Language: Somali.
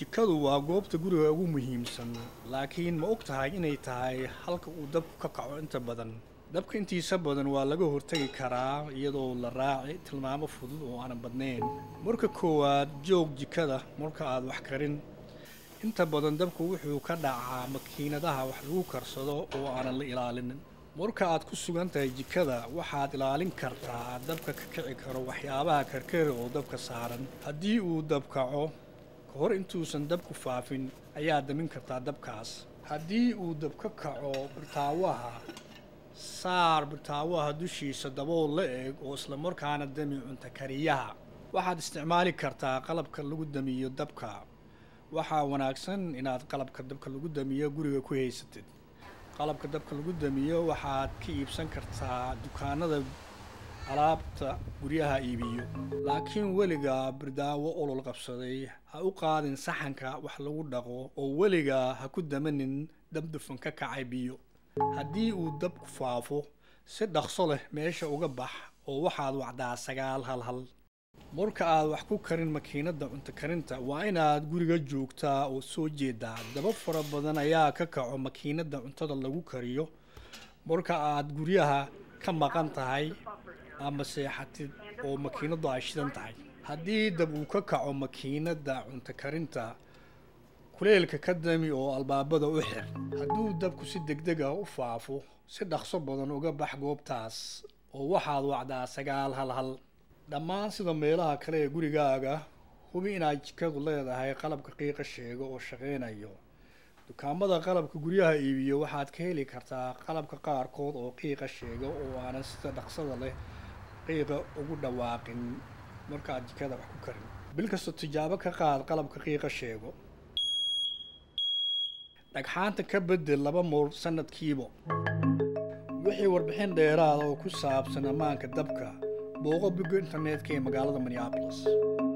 jikadu waa goobta guriga ugu muhiimsan laakiin ma og tahay inay tahay halka uu dabku ka kaco inta badan dabka intiisa badan waa laga hortegi karaa iyadoo la raaci tilmaamo fudud oo aanan badnayn marka koowaad joog jikada marka aad wax karin inta badan dabku wuxuu ka dhacaa makiinadaha wax lagu karsado oo aanan la ilaalinin marka aad ku sugan tahay jikada waxaad ilaalin kartaa dabka ka kici karo waxyaabaha karkari oo dabka saaran haddii uu dab kaco ka hor intuusan dabku faafin ayaad damin kartaa dabkaas haddii uu dab ka kaco birtaawaha saar birtaawaha dushiisa dabool la eg oo islamarkaana dami cunta kariyaha waxaad isticmaali kartaa qalabka lagu damiyo dabka waxaa wanaagsan inaad qalabka dabka lagu damiyo guriga ku haysatid qalabka dabka lagu damiyo waxaad ka iibsan kartaa dukaanada alaabta guryaha iibiyo laakiin weligaa birdaawo olol qabsaday ha u qaadin saxanka wax lagu dhaqo oo weligaa ha ku damanin dabdufan ka kacay biyo haddii uu dabku faafo si dhaqso leh meesha uga bax oo waxaad wacdaa sagaal hal hal marka aad wax ku karin makiinadda cunto karinta waa inaad guriga joogtaa oo soo jeedaa daba fara badan ayaa ka kaco makiinadda cuntada lagu kariyo marka aad guryaha ka maqan tahay ama seexatid oo makiinaddu ay shidan tahay haddii dab uu ka kaco makiinadda cunto karinta kuleelka ka dami oo albaabada u xir hadduu dabku si degdeg ah u faafo si dhaqso badan uga bax goobtaas oo waxaad wacdaa sagaal hal hal dhammaan sida meelaha kale ee gurigaaga hubi inaad jikadu leedahay qalabka qiiqa sheego oo shaqaynayo dukaamada qalabka guryaha iibiyo waxaad ka heli kartaa qalabka qaarkood oo qiiqa sheega oo aanan sida dhaqsada leh qiiqa ugu dhawaaqin markaad jikada wax ku karin bil kasta tijaabo ka qaad qalabka qiiqa sheego dhagxaanta ka bedel laba moor sanadkiiba wixii warbixin dheeraada oo ku saabsan ammaanka dabka booqo bogga internetka ee magaalada minneapolis